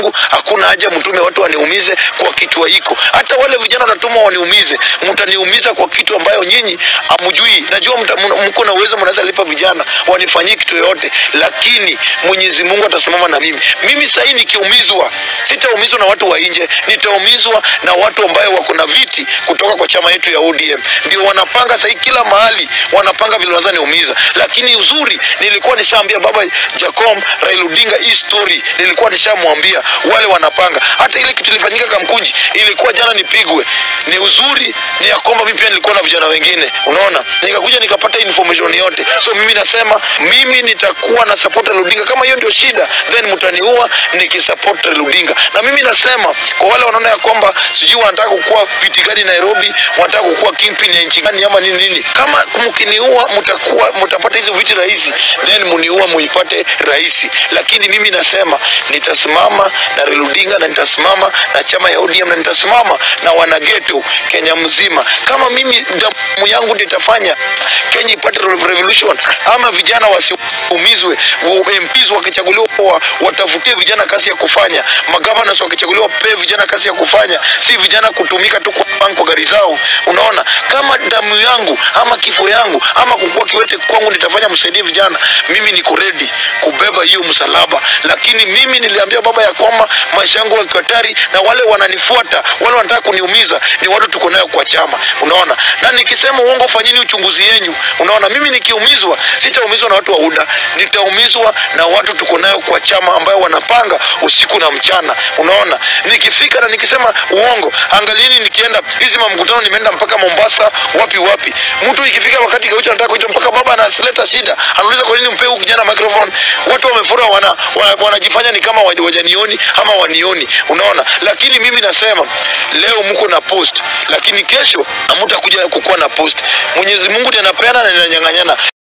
yangu hakuna haja mtume watu waniumize kwa kitu haiko. Hata wale vijana wanatuma waniumize, mtaniumiza kwa kitu ambayo nyinyi hamjui. Najua mta- mna- mko na uwezo, mnaweza lipa vijana wanifanyie kitu yoyote, lakini Mwenyezi Mungu atasimama na mimi. Mimi sahii nikiumizwa, sitaumizwa na watu wa nje, nitaumizwa na watu ambayo wako na viti kutoka kwa chama yetu ya ODM. Ndio wanapanga sahii kila mahali, wanapanga vile wanaweza niumiza, lakini uzuri nilikuwa nishaambia baba Jacom Raila Odinga hii story, nilikuwa nishamwambia wale wanapanga. Hata ile kitu ilifanyika Kamkunji ilikuwa jana nipigwe. Ni uzuri ni ya kwamba mimi pia nilikuwa na vijana wengine, unaona, nikakuja nikapata information yote. So mimi nasema mimi nitakuwa na support Raila Odinga. Kama hiyo ndio shida, then mtaniua nikisupport Raila Odinga. Na mimi nasema kwa wale wanaona ya kwamba sijui wanataka kukuwa viti gani Nairobi, wanataka kukuwa kingpin ya nchi gani ama nini nini, kama mkiniua mtakuwa mtapata hizo viti rahisi, then muniua muipate rahisi. Lakini mimi nasema nitasimama na Raila Odinga na nitasimama na chama ya ODM na nitasimama na wanageto Kenya mzima. Kama mimi damu yangu ndio itafanya Kenya ipate revolution, ama vijana wasiumizwe, wa- MPs wakichaguliwa wa- watafutie vijana kazi ya kufanya, magavanas wakichaguliwa wapewe vijana kazi ya kufanya, si vijana kutumika tu kwa bank kwa gari zao. Unaona, kama damu yangu ama kifo yangu ama kukua kiwete kwangu nitafanya msaidie vijana, mimi niko ready kubeba hiyo msalaba. Lakini mimi niliambia baba ya kwamba maisha yangu yako hatari, na wale wananifuata wale wanataka kuniumiza ni watu tuko nayo kwa chama, unaona. Na nikisema uongo, fanyeni uchunguzi yenyu, unaona. Mimi nikiumizwa, sitaumizwa na watu wa UDA, nitaumizwa na watu tuko nayo kwa chama ambayo wanapanga usiku na mchana, unaona. Nikifika na nikisema uongo, angalieni, nikienda hizi mamkutano, nimeenda mpaka Mombasa, wapi wapi. Mtu ikifika wakati Gaucho anataka kuita mpaka baba analeta shida, anauliza kwa nini mpe huyu kijana microphone. Watu wamefura, wana, wana, wanajifanya ni kama waja- wajanioni ama wanioni, unaona. Lakini mimi nasema leo mko na post, lakini kesho hamtakuja kukuwa na post. Mwenyezi Mungu ndiye anapeana na ananyang'anyana.